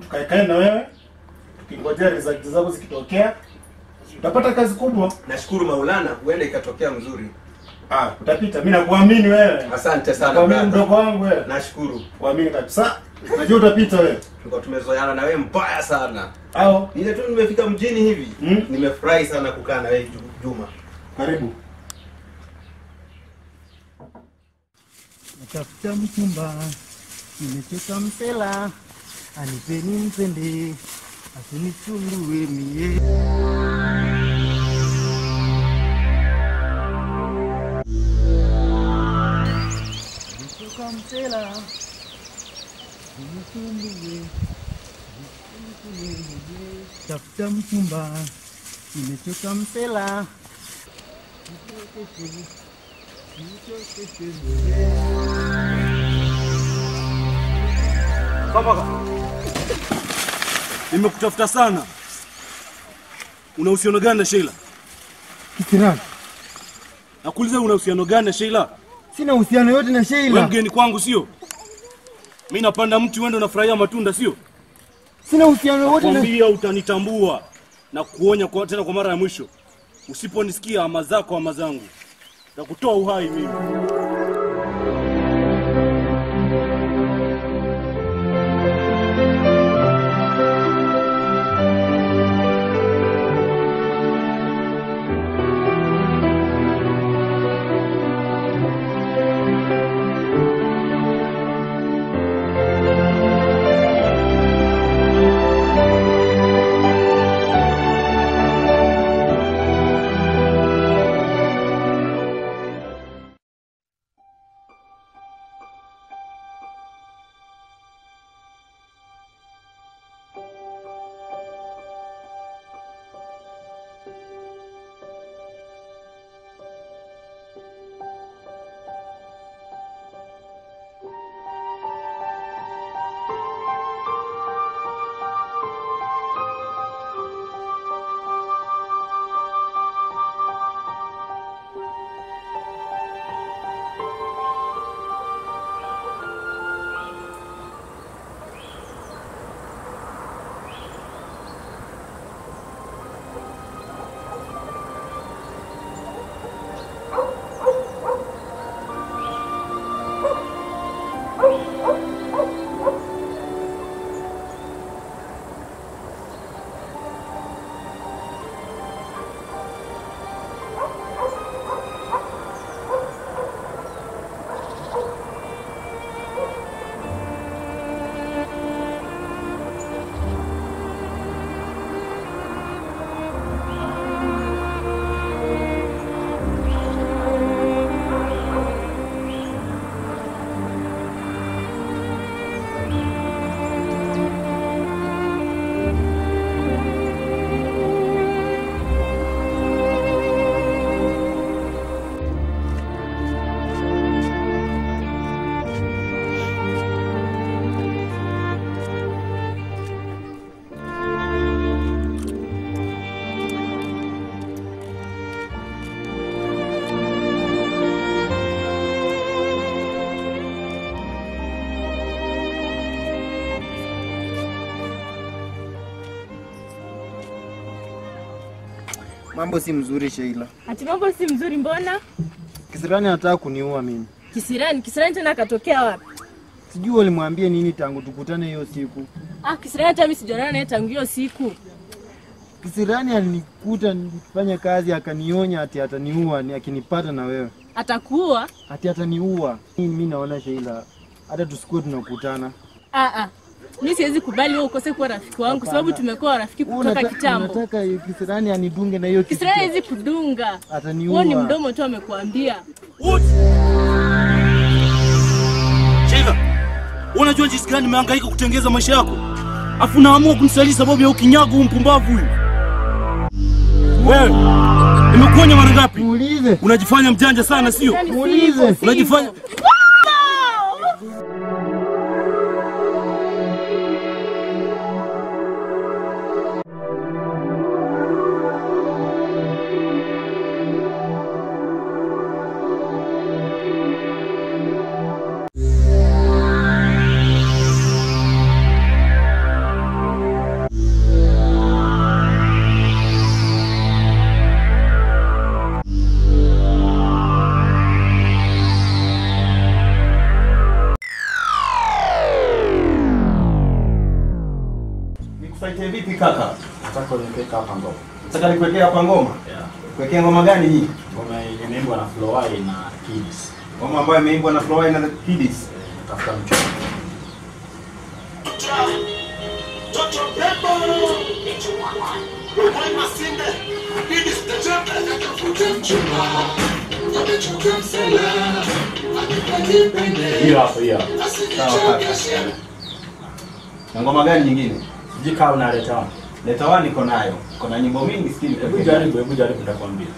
tukaekae na wewe tukingojea result zako zikitokea utapata kazi kubwa Nashukuru Maulana, huenda ikatokea mzuri. ah, utapita mi nakuamini wewe Asante sana kuamini brother. mdogo wangu wewe Nashukuru. kuamini kabisa najua utapita wewe Tulikuwa tumezoeana na wewe mbaya sana. au Ile tu nimefika mjini hivi, Mm. nimefurahi sana kukaa na wewe Ju- Juma. karibu Natafuta mchumba, nimechoka msela, anipeni mpende, asinichungue mie. Nimechoka msela, asinichungue, asinichungue mie. Tafuta mchumba, nimechoka msela, nichokeshe, nichokeshe mie. Baba, nimekutafuta sana. Una uhusiano gani na Sheila? Kisirani, Nakuuliza, una uhusiano gani na Sheila? sina uhusiano yote na Wewe Sheila, mgeni kwangu, sio? Mimi napanda mti, wewe ndio unafurahia matunda, sio? sina uhusiano wote na Kwambia utanitambua na kuonya kwa, tena kwa mara ya mwisho. Usiponisikia ama zako ama zangu, takutoa uhai mimi. mambo si mzuri Sheila. Ati mambo si mzuri mbona? Kisirani anataka kuniua mimi. Kisirani, kisirani tena akatokea wapi? Sijui walimwambia nini tangu tukutane hiyo siku. Ah, kisirani hata mimi sijaonana naye tangu hiyo siku. Kisirani alinikuta nikifanya kazi akanionya ati ataniua ni akinipata na wewe. Atakuwa? Ati ataniua. Mimi mimi naona Sheila hata tusikuwe tunakutana. Ah ah. Mimi siwezi kubali wewe ukose kuwa rafiki wangu kwa sababu tumekuwa rafiki Wewe kutoka unata- kitambo. Unataka Kisirani anidunge na hiyo kitu. Kisirani hawezi kudunga. Ataniua. Huo ni mdomo tu amekuambia. Wote. Sheila, wewe unajua jinsi gani nimehangaika kutengeza maisha yako? Afu naamua kunisaliti sababu ya ukinyago huu mpumbavu huyu. Wewe, nimekuonya mara ngapi? Muulize. Unajifanya mjanja sana sio? Muulize. Unajifanya Nikusaidie vipi kaka? Nataka uniweka hapa ngoma. Nataka nikuwekea hapa ngoma. Yeah. Kuwekea ngoma gani hii? Ngoma yenye imeimbwa na Flowai na Kids. Ngoma ambayo imeimbwa na Flowai na The Kiddies. Tafuta mchoro. Hiyo hapo hiyo. hapo. Sawa kaka. Na ngoma gani nyingine? Sijui kama unaleta wapi. Leta wani niko nayo. Kuna nyimbo mingi sikini kwa Hebu jaribu, hebu jaribu nitakwambia.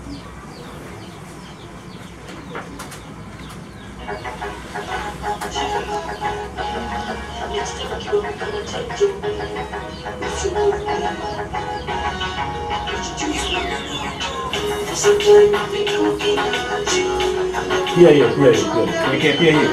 Pia hiyo, pia hiyo, pia hiyo. Niwekee pia hiyo.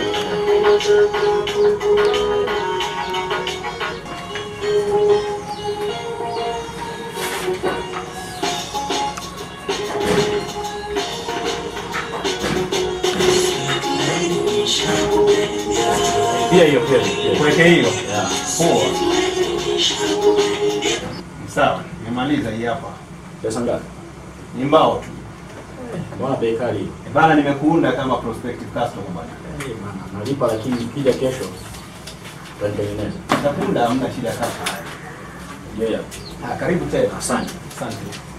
Pia hiyo, pia hiyo, pia hiyo. Kuwekea hiyo. Yeah. Poa. Sawa, nimemaliza hii hapa. Pesa ngapi? Ni mbao tu. Mbona bei kali hii? Eh, Bana nimekuunda kama prospective customer bana. Eh, bana, nalipa lakini nikija kesho utanitengeneza. Nitakuunda hamna shida kaka. Yeah, yeah. Ah, karibu tena. Asante. Asante.